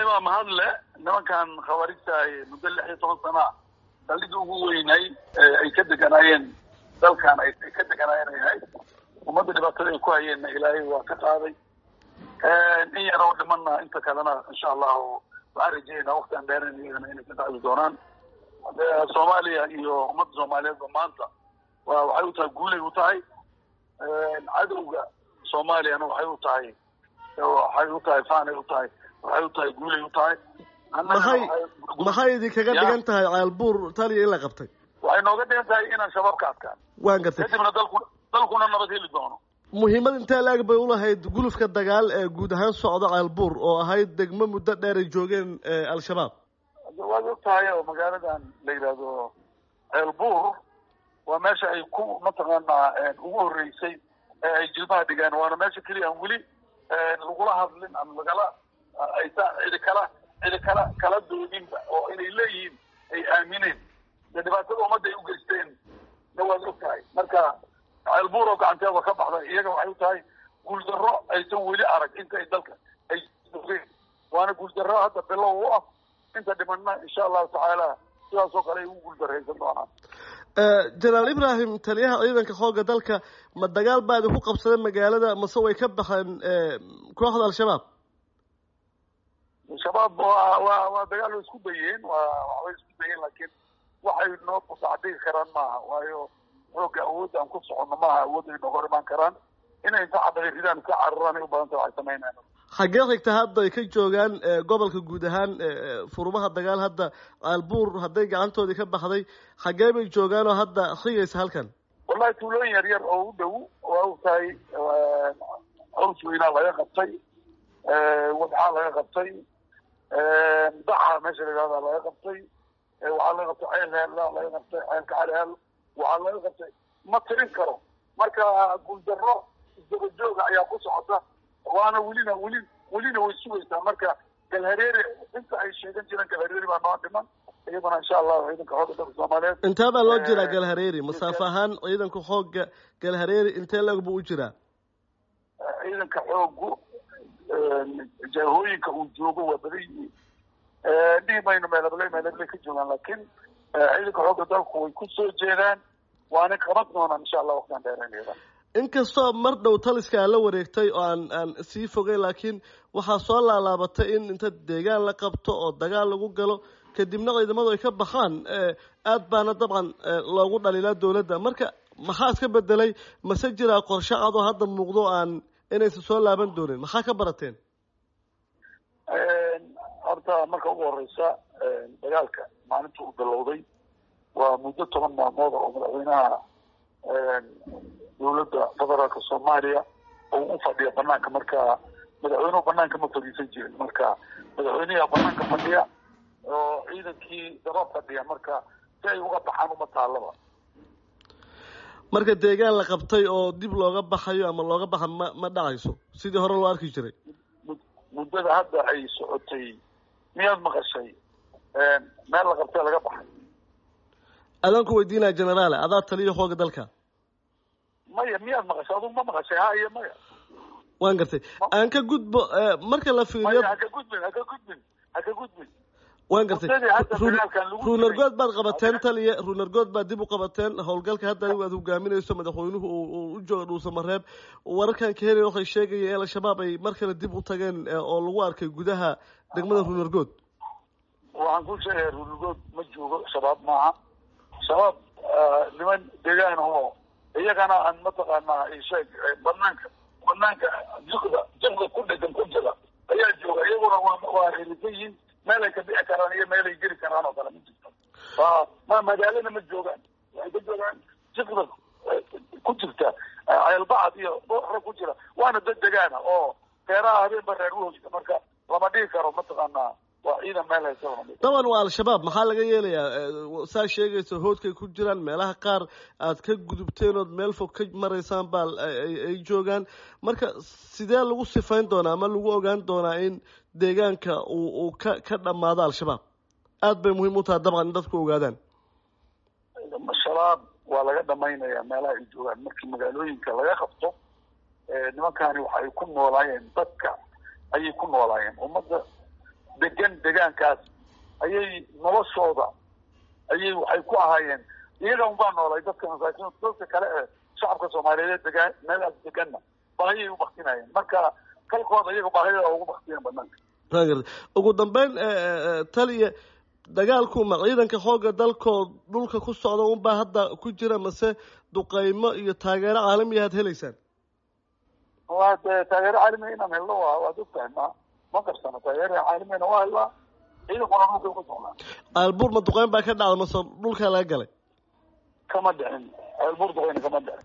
baa mahadle nimankan khawaarijta ay muddo lix iyo toban sana ah saldhigii ugu weynay ay ka deganaayeen dalkan ay ka deganaayeen ay ahayd ummadda dhibaatada ay ku hayeenna ilaahay waa ka qaaday in yar oo dhimana inta kalena insha allahu waxaan rajeynaa waktian dheeren iyagana inay ka qacdi doonaan soomaaliya iyo ummadda soomaaliyeedba maanta wa waxay u tahay guulay u tahay cadowga soomaaliyana waxay u tahay waxay u tahay faanay u tahay waxay u tahay guulay u tahay maxay maxay idinkaga dhigan tahay caalbuur taliya in la qabtay waxay nooga dhigan tahay inaan shabaab ka adkaan waan gartay kadibna dalku dalkuna nabad heli doono muhiimad intee la-eg bay ulahayd gulufka dagaal ee guud ahaan socda caalbuur oo ahayd degmo muddo dheer ay joogeen al-shabaab waad og tahay oo magaaladan la yidhaahdo ceelbuur waa meesha ay ku mataqaanaa ugu horreysay ee ay jilbaha dhigaan waana meesha keliya aan weli lagula hadlin ama lagala aysa cidi kala cidi kala kala doodinba oo inay leeyihiin ay aamineen dee dhibaatada ummadda ay u geysteen na waad og tahay marka ceelbuur oo gacanteeda ka baxda iyaga waxay u tahay guuldarro aysan weli arag inta ay dalka ay ogeen waana guuldarro hadda bilow u ah inta dhimanna insha allahu tacaala sidaas oo kale ay ugu guuldarraysan doonaan jenaraal ibrahim taliyaha ciidanka xoogga dalka ma dagaal baa idinku qabsaday magaalada mase way ka baxeen kooxda al-shabaab shabaab waa waa waa dagaal way isku dayeen waa waxbay isku dayeen laakiin waxay noo kusacdigi karaan maaha waayo xoogga awoodda aan ku soconno maaha awoodda ay nooga hor imaan karaan inay inta xabagay ridaan iska cararaan ay u badanta waxay sameynayaan xaggee xigta hadda ay ka joogaan gobolka guud ahaan furmaha dagaal hadda caalbuur hadday gacantoodii ka baxday xaggee bay joogaan oo hadda xigaysa halkan wallahi tuulooyin yar yar oo u dhow waa og tahay caws weynaa laga qabtay wadxaa laga qabtay daca meesha la yihahda laga qabtay waxaa laga qabtay ceel heella laga qabtay ceelka caliheel waxaa laga qabtay ma tirin karo marka guuldarro isdaba jooga ayaa ku socota waana welina weli welina way sugaysaa marka galhareere inta ay sheegan jireen galhareere baa noo dhiman iyadana insha allahu ciidanka xoogga dalka soomaaliyeed intee baa loo jiraa galhareeri masaafo ahaan ciidanka xoogga galhareeri intee lag buu u jiraa ciidanka xoogu jaahooyinka uu joogo waa badan yihiin dhihi mayno meelabley meelabley ka joogaan laakiin ciidanka xoogga dalku way ku soo jeedaan waana qaban doonaan insha allah waqtian dheereynayda inkastoo mar dhow taliska aan la wareegtay oo aan aan sii fogay laakiin waxaa soo laalaabatay in inta deegaan la qabto oo dagaal lagu galo kadibna ciidamadu ay ka baxaan aad baana dabcan loogu dhaliilaa dawladda marka maxaa iska bedelay mase jiraa qorshe cad oo hadda muuqdo aan inaysan soo laaban doonin maxaa ka barateen horta marka ugu horeysa dagaalka maalinta uu bilowday waa muddo toban maalmood oo madaxweynaha dawladda federaalka soomaaliya oo u fadhiya banaanka marka madaxweynuhu banaanka ma fadhiisan jirin marka madaxweynaha banaanka fadhiya oo ciidankii daba fadhiya marka si ay uga baxaan uma taalaba marka deegaan la qabtay oo dib looga baxayo ama looga baxa ma ma dhacayso sidii hore loo arki jiray muddada hadda ay socotay miyaad maqashay meel la qabtay laga baxay adaan ku weydiinaya generaale adaa taliya xooga dalka maya miyaad maqashay adugu ma maqashay ha iyo maya waan gartay aan ka gudbo marka la fiiriyo haka gudbin haka gudbin haka gudbin waan gartay ruunargood baad qabateen taliya ruunargood baad dib u qabateen howlgalka hadda adigu aad hogaaminayso madaxweynuhu uu u jooga dhuusamareeb wararkan ka helaya waxay sheegaya in al-shabaab ay mar kale dib u tageen oo lagu arkay gudaha degmada ruunargood waxaan ku sheegaya ruunargood ma joogo shabaab maaha shabaab niman deegaan oo iyagana aan mataqaanaa isheeg banaanka banaanka jikda jikda ku dhegan ku jira ayaa jooga iyaguna waa waa helisan yihiin meel ay ka bixi karaan iyo meel ay geli karaan oo kale ma jirto waa ma magaalana ma joogaan waxay ka joogaan jikda ku jirta ceelbacad iyo rag ku jira waana dad degaana oo beeraha habeenba reer uhoysa marka lama dhihi karo mataqaanaa waa ciidan meel haysa daban waa al-shabaab maxaa laga yeelayaa saa sheegaysa hoodkay ku jiraan meelaha qaar aad ka gudubteen ood meel fog ka maraysaan baa ay joogaan marka sidee lagu sifayn doonaa ama lagu ogaan doonaa in deegaanka uu uu ka ka dhamaado al-shabaab aad bay muhiim u tahay dabcan in dadku ogaadaan shabaab waa laga dhamaynaya meelaha ay joogaan markii magaalooyinka laga qabto nimankani waxay ku noolaayeen dadka ayay ku noolaayeen ummadda degan degaankaas ayay noloshooda ayay waxay ku ahaayeen iyaga unbaa noolay dadka masaakiin dadka kale ee shacabka soomaaliyeed degaan meelaas deganna baahiyay u baktinayeen marka kalkooda iyaga baahiyada ugu baktiyeen banaanka waa garta ugu dambeyn taliya dagaalku ma ciidanka xoogga dalkood dhulka ku socda unbaa hadda ku jira mase duqeymo iyo taageero caalamiya aad helaysaan waa dee taageero caalamiya inaan helno waa waad ogtahay ma ma qarsano taageero caalamiyana waa helnaa ciidankuna dhulka ku socnaa aalbuur ma duqeyn baa ka dhacda mase dhulkaa laga galay kama dhicin ceelbuur duqeyna kama dhicin